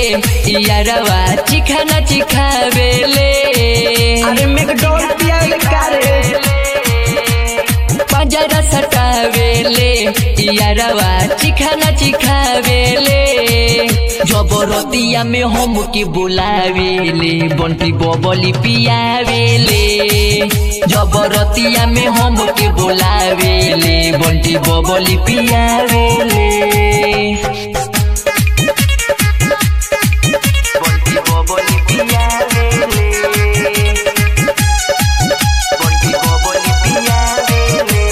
यारवा चिखाना चिखावेले अरे मैकडॉल पियाले कारे पंजरा सटावेले यारवा चिखाना चिखावेले जबरतिया में हम के बुलावेले बंटी बबली पियावेले जबरतिया में हम के बुलावेले बंटी बबली पियावेले बंटी बबली पियावेले बंटी बबली पियावेले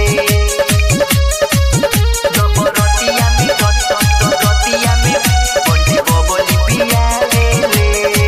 जबरतिया में रतिया में बंटी बबली पियावेले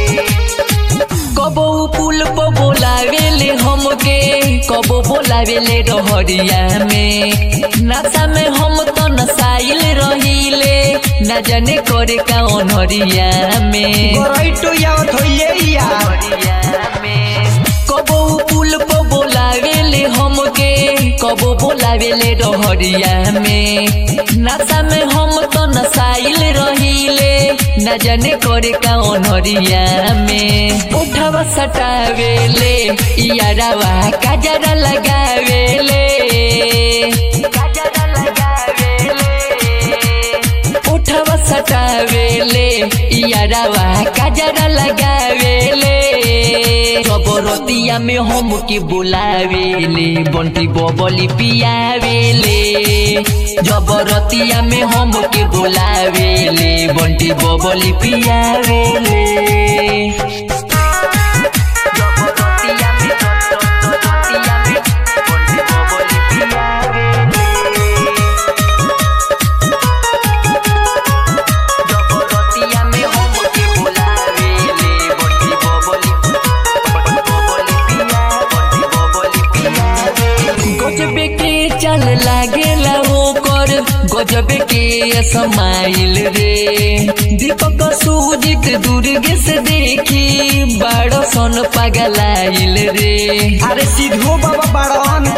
कबो पुल पर बोलावेले हमके कबो बोलावेले रहरिया में नशा में हम तो नसाइल रहिले न जाने करे का अनहरिया में गोराइटो यावत होइए या कबो पुल पर बोलावेले हमके कबो बोलावेले रहरिया में नशा में हम तो नसाइल रहिले न जाने करे का अनहरिया में उठवा सटावेले यारावा काजरा लगावेले काजरा लगावेले उठवा सटावेले यारावा काजरा लगावेले जबरतिया में हम के बुलावेले बंटी बबली पियावेले जबरतिया में हम के बुलावेले बंटी बबली पियावेले जबरतिया में जबरतिया में बंटी बबली पियावेले जबरतिया में हम के बुलावेले बंटी बबली बबली पिया बंटी बबली पिया गजबे के चल लागेला ओकर गजबे के समाइल रे दीपक सूजित दुर्गे से देखी बड़ सन पगलाइल रे अरे सीधो बाबा बाड़न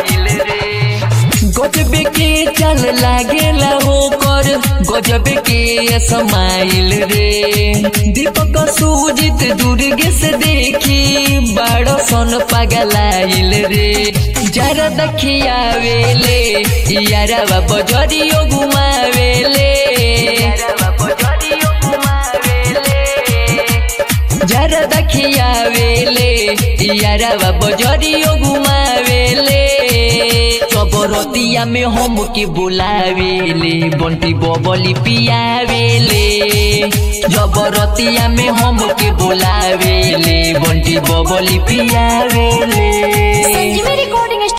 गजबे के चल लागेला होकर गजबे के समाइल रे दीपक सूजित दुर्गे से देखी बड़ सन पगलाइल रे जरा दखियावेले यारवा बजरियो घुमावेले जरा दखियावेले यारवा बजरियो घुमावेले जबरतिया में हम के बुलावेले बंटी बबली पियावेले जबरतिया में हम के बुलावेले बंटी बबली पियावेले संजीवनी रिकॉर्डिंग